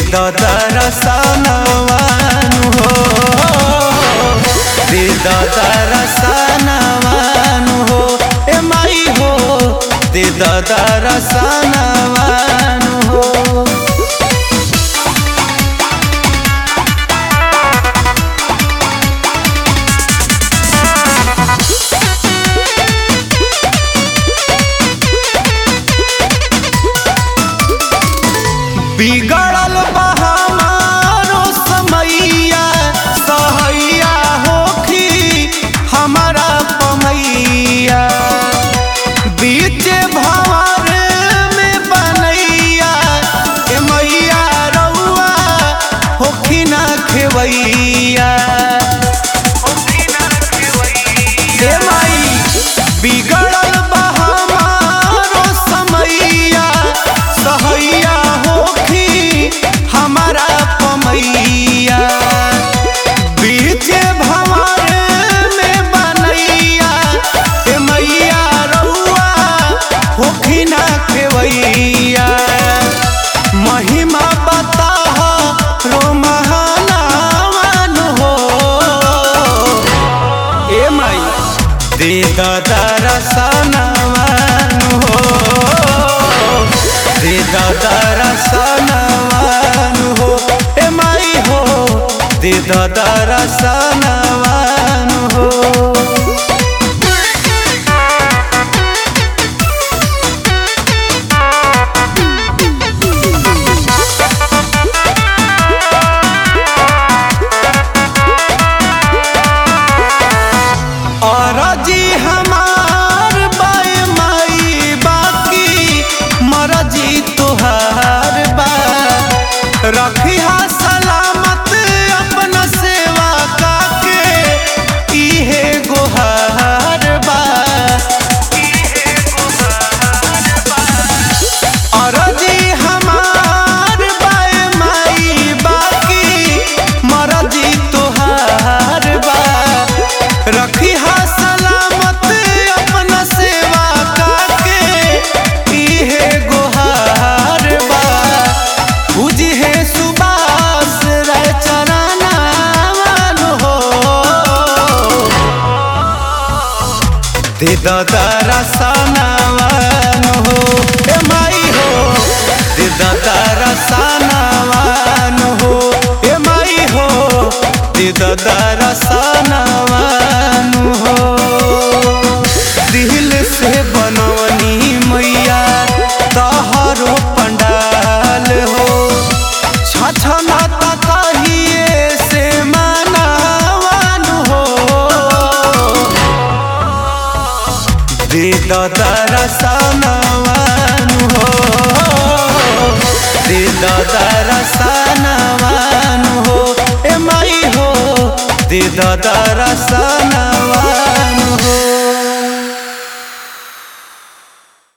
द दरसनवानु हो दे द दरसनवानु हो ए माई हो दे द दरसनवानु हो बिगड़ल बा हमारो समैया सहैया होखी हमारा पमैया बीच भंवर में बनैया ए मैया रउआ होखी ना खेवैया ए माई बिगड़ल बा हमारो समैया सहैया होखी हमारा पमैया बीच भंवर में बनैया ए मैया रउआ होखी ना खेवैया महिमा बता रो महानावन हो ए माई दे दरसनवान हो दे दरसनवान हो ए माई हो दे दरसनवान हो अरजी हमार बाय माई बाकी मरजी तुहार बा रखी सलामत अपना सेवा काके इहे गोहार बा अरजी हमार बाय माई बाकी मरजी तुहार बा रखी सलामत अपना सेवा काके इहे गोहार बा बुझे सुबास रे चरनावन हो दे दरसनवान हो ए माई हो दे दरसनवान हो ए माई हो दे दरसनवान हो दिल से बनवनी मैया तहरो पंडाल हो छछना तहिए से मनावन हो दे दरसनवान हो दे दरसनवान हो ए माई हो दे दरसनवान